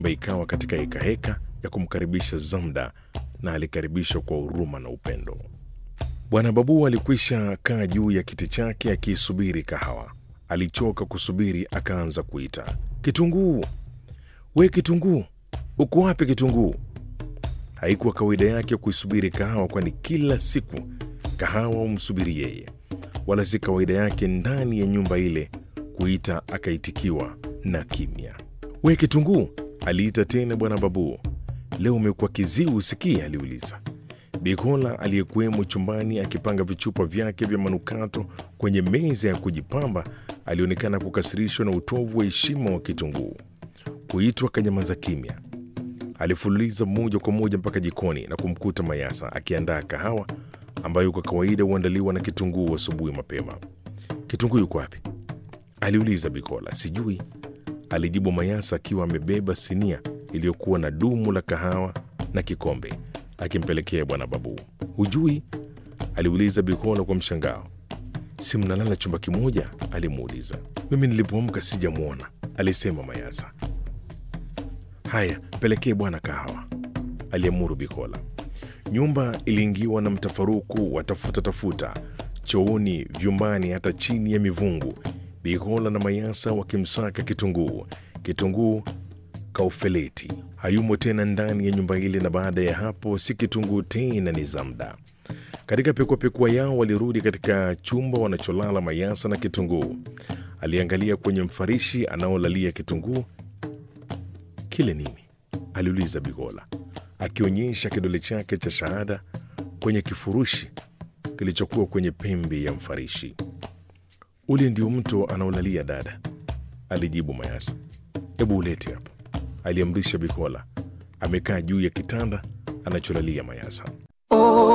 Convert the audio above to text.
ikawa katika hekaheka ya kumkaribisha Zamda na alikaribishwa kwa huruma na upendo. Bwana Babu alikwisha kaa juu ya kiti chake akiisubiri kahawa. Alichoka kusubiri, akaanza kuita, Kitunguu, we Kitunguu, uko wapi Kitunguu? Haikuwa kawaida yake kuisubiri kahawa, kwani kila siku kahawa humsubiri yeye, wala si kawaida yake ndani ya nyumba ile kuita akaitikiwa na kimya. We Kitunguu, aliita tena Bwana Babu. Leo umekuwa kiziwi usikii? aliuliza. Bikola aliyekuwemo chumbani akipanga vichupa vyake vya manukato kwenye meza ya kujipamba alionekana kukasirishwa na utovu wa heshima wa Kitunguu. Kuitwa kanyamaza kimya. Alifululiza moja kwa moja mpaka jikoni na kumkuta Mayasa akiandaa kahawa ambayo kwa kawaida huandaliwa na Kitunguu asubuhi mapema. Kitunguu yuko wapi? aliuliza Bikola. Sijui, alijibu Mayasa akiwa amebeba sinia iliyokuwa na dumu la kahawa na kikombe akimpelekea Bwana Babu. Hujui? aliuliza Bikola kwa mshangao. Si mnalala chumba kimoja? alimuuliza. Mimi nilipoamka sijamwona, alisema Mayasa. Haya, pelekee bwana kahawa, aliamuru Bikola. Nyumba iliingiwa na mtafaruku wa tafuta tafuta, chooni, vyumbani, hata chini ya mivungu, Bikola na Mayasa wakimsaka Kitunguu. Kitunguu kaufeleti hayumo tena ndani ya nyumba ile, na baada ya hapo si Kitunguu tena, ni Zamda. Katika pekuapekua yao walirudi katika chumba wanacholala Mayasa na Kitunguu. Aliangalia kwenye mfarishi anaolalia Kitunguu. Kile nini? aliuliza Bigola akionyesha kidole chake cha shahada kwenye kifurushi kilichokuwa kwenye pembe ya mfarishi. Ule ndio mto anaolalia dada, alijibu Mayasa. Hebu ulete hapa, aliamrisha Bikola. Amekaa juu ya kitanda anacholalia Mayasa.